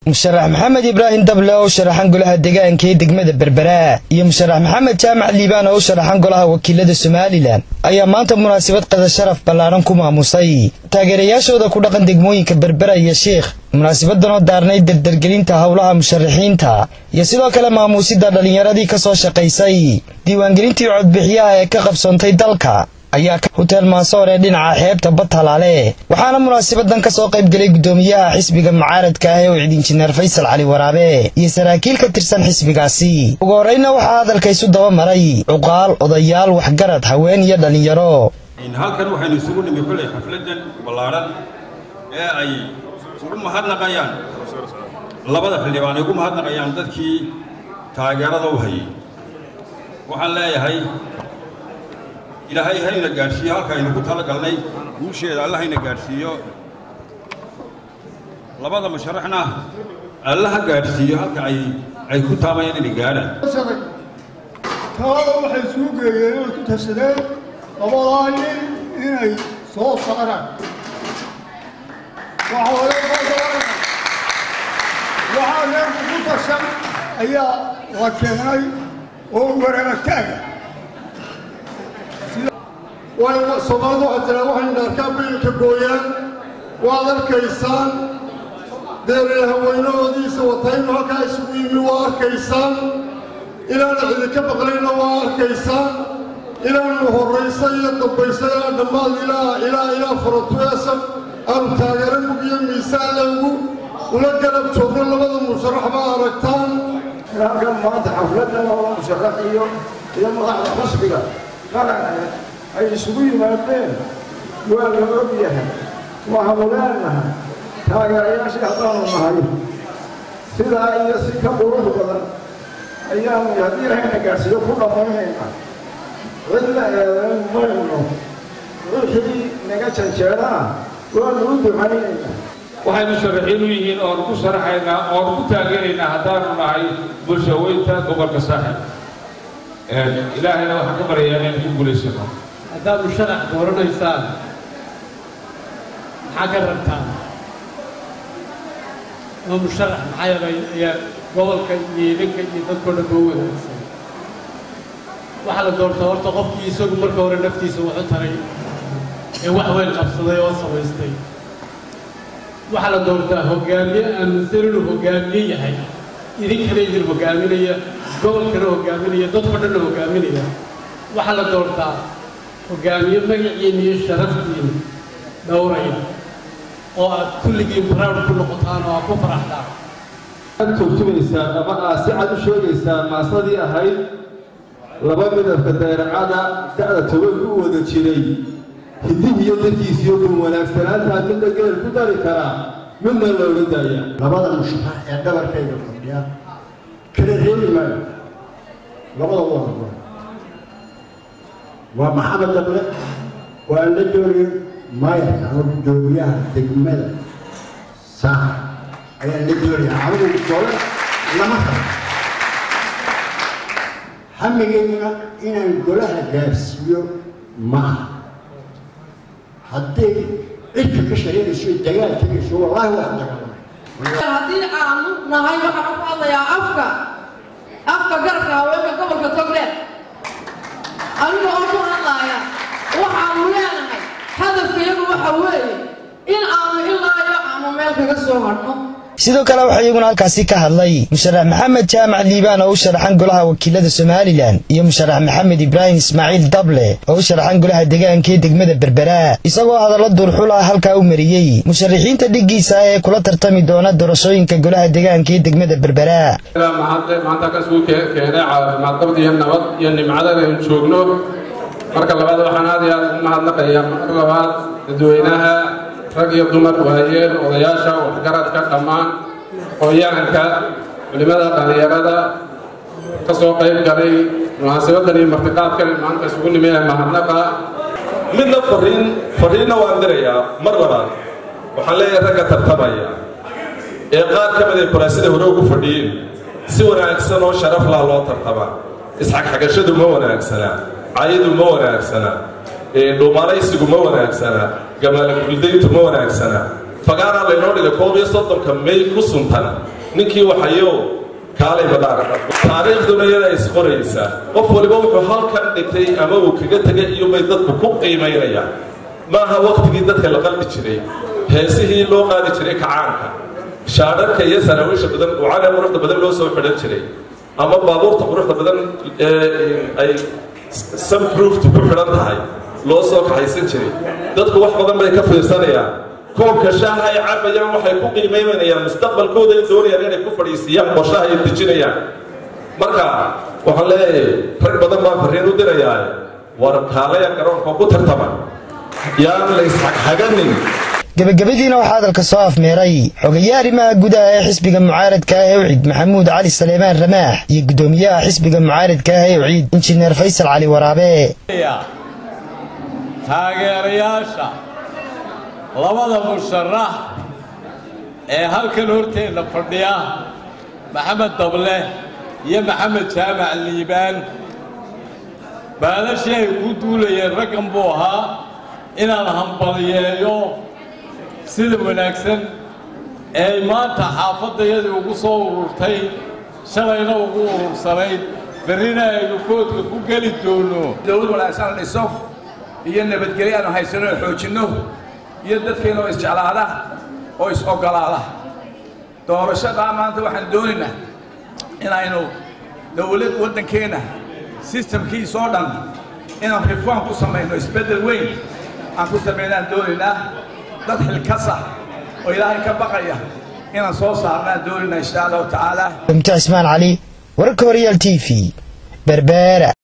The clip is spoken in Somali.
musharax maxamed ibraahim dable oo u sharaxan golaha deegaanka ee degmada berbera iyo musharax maxamed jaamac liibaan oo u sharaxan golaha wakiilada somalilan ayaa maanta munaasabad qada sharaf ballaadhan ku maamusay taageerayaashooda ku dhaqan degmooyinka berbera iyo sheikh munaasabadan oo daarnay dardargelinta howlaha musharaxiinta iyo sidoo kale maamuusida dhallinyaradii ka soo shaqaysay diiwaangelintii codbixiyaha ee ka qabsoontay dalka ayaa huteel maasoor ee dhinaca xeebta badhalaale waxaana munaasabadan ka soo qayb gelay guddoomiyaha xisbiga mucaaradka ah ee uu cid injineer faysal cali waraabe iyo saraakiil ka tirsan xisbigaasi ugu horreyna waxaa hadalka isu daba maray cuqaal odayaal waxgarad haween iyo dhallinyaro halkan waxaynu isugu nimi xulay xafladan ballaadhan ee ay ugu mahadnaqayaan labada xildhibaan ay ugu mahadnaqayaan dadkii taageerada u hayay waxaan leeyahay ilaahay hayna gaadhsiiyo halka aynu ku talagalnay guusheeda alla hayna gaadhsiiyo labada musharaxna alla ha gaadhsiiyo halka ay ay ku taabayaan inay gaadhaan talada waxay suu geeyeen inay ku tashadeen labadaa nin inay soo saaraan waxaa neerku ku tashan ayaa la keenay oo wareegataaga soomaalidu waxay tiraa waxaynu dhaarkaa biilka gooyaan waad arkaysaan deeree haweynahoodiisa wataynu halkaa isugu yimi waa arkaysaan inaana cidinka maqlayna waa arkaysaan inaanu horraysa iyo dambaysa ilaa dhammaad ilaa ilaa ilaa faratueesa aanu taageero mugiyo miisaan lewgu ula garab joogno labada musharax baa aragtaan halkan maanta xafladan oo musharax iyo iyo madaxda xusbiga qaranka ay isugu yimaadeen waa la og yahay waxaanu leenahay taageerayaashii haddaanu nahay sidaa iyo si ka qurux badan ayaanu haddii lahayna gaadhsiiyo ku dhammaynaynaa cidla eedayn mayno wixii naga janjeedana waanu u ducaynaynaa waxay musharaxiin u yihiin oonu ku sharaxaynaa oonu ku taageeraynaa haddaanu nahay bulshaweynta gobolka saaxib ilaahayna waxaan ka baryayaa inaynu ku guulaysano haddaad musharax dooranaysaan maxaa ka rabtaan ama musharax maxaa yeelay ayaa gobolka iyo idinka iyo dadkoo dhan boo wanaagsan waxaa la doortaa horta qofkii isagu marka hore naftiisa wuxu taray ee wax weyn qabsaday oo samaystay waxaa la doortaa hoggaamiye aaminsan inuu hoggaamiye yahay idinkana idin hoggaaminaya gobolkana hoggaaminaya dadkoo dhanna hoggaaminaya waxaa la doortaa hoggaamiye magaciina iyo sharaftiina dhowraya oo aad kulligiin proud ku noqotaan oo aad ku faraxdaan aad turjumaysaa ama aad si cad u sheegaysaa maasadii ahayd laba midabka dayracada da'da toban u wada jiray hidihiiyo dadkiisiyo kun wanaagsanaantaa midna geel ku dari karaa midna looga daaya labada musharax ee dhabarkayga fadhiya kala reebi maayo labada wada waa maxamed dable waa la dooriyo maayarka ama guddoomiyaha degmada saaxa ayaa la dooraya anigu dole lama rabo hamigayguna inaan golaha gaarsiiyo ma aha hadday cidka ka shareerayso dagaal tegayso wallaahi waa dagaalamay haddii aanu nahay waxaan ku hadlayaa afka afka garabka haweenka gobolka togdheer aniga oo ku hadlaaya waxaanu leenahay hadafka iyagu waxa weeye in aanu ilaa iyo aanu meel kaga soo hadhno sidoo kale waxaa iyaguna halkaasi ka hadlay musharax maxamed jaamac liibaan oo u sharaxan golaha wakiilada somalilan iyo musharax maxamed ibraahim ismaaciil dable oo u sharaxan golaha deegaanka ee degmada berbera isagoo hadallo duurxul ah halkaa u mariyey musharaxiinta dhiggiisa ee kula tartami doona doorashooyinka golaha deegaanka ee degmada berbera maanta kasuu keenay caafimaadqabad iyo nabad iyo nimcadan aynu joogno marka labaad waxaan aad iyo aad ugu mahadnaqayaa marka labaad dadweynaha rag iyo dumar waayeel odayaasha waxgaradka dhammaan hooyaanka culimada dhallinyarada ka soo qayb galay munaasabadan iyo martiqaadkan maanta isugu nimi ee mahadnaqa midna fariin fariinna waan dirayaa mar labaad waxaan leeyahay ragga tartamaya ee qaar ka mid ay kuraasida hore ugu fadhiyeen si wanaagsan oo sharaf laa loo tartamaa isxagxagashadu ma wanaagsana cayadu ma wanaagsana dhuumaanaysigu ma wanaagsana gamaala guldayntu ma wanaagsana fagaanaa laynoo dhigay koob iyo soddonka may ku suntan ninkii waxayo kaalay badhaan taariikhduna iyada isqoraysaa qof waliba wuxuu halkan dhigtay ama uu kaga tegay iyobay dadku ku qiimaynayaan maaha waktigii dadka la qalbi jiray heesihii loo qaadi jiray kacaanka shaadharka iyo saraawiisha badan ucana quruxda badan loo soo xidhan jiray ama baabuurta quruxda badan ay sunprooftu ku xidhan tahay loo soo kaxaysan jiray dadku wax badan bay ka fiirsanayaan koobka shaaha ay cabayaan waxay ku qiimaymanayaan mustaqbalkooda ay doonayaan inay ku fadhiisiyaan oo shaaha ay dejinayaan marka waxaan leeyahay rag badan baan farriin u dirayaa war kaalaya garoonka ku tartama yaan la isxaghaganin gebagabadiina waxaa hadalka soo afmeeray xogayaha arrimaha gudaha ee xisbiga mucaaradka ah ee ucid maxamuud cali saleymaan ramaax iyo guddoomiyaha xisbiga mucaaradka ah ee uciid injineer faysal cali waraabe taageerayaasha labada musharax ee halkan horteenna fadhiya maxamed dable iyo maxamed jaamac liibaan baalashii ay ku duulayeen raggan buu ahaa inaan hambaliyeeyo sida wanaagsan ee ay maanta xaafaddayadii ugu soo ururtay shalayna ugu urursanayd berrina aynu foodka ku geli doonno dowlad wanaagsan la dhiso iyo nabadgelyo aanu haysano oo xoojinno iyo dadkeenna oo isjeclaada oo is-oggolaada doorashadaa maanta waxaan doonaynaa inaynu dowlad waddankeenna sistamkiisa oo dhan inaan reform ku samayno isbeddel weyn aan ku samaynaan doonaynaa dad xilkasa oo ilaahay ka baqaya inaan soo saarnaan doonaynaa insha allahu tacaala mta cismaan cali wararka horyaal t v berbeera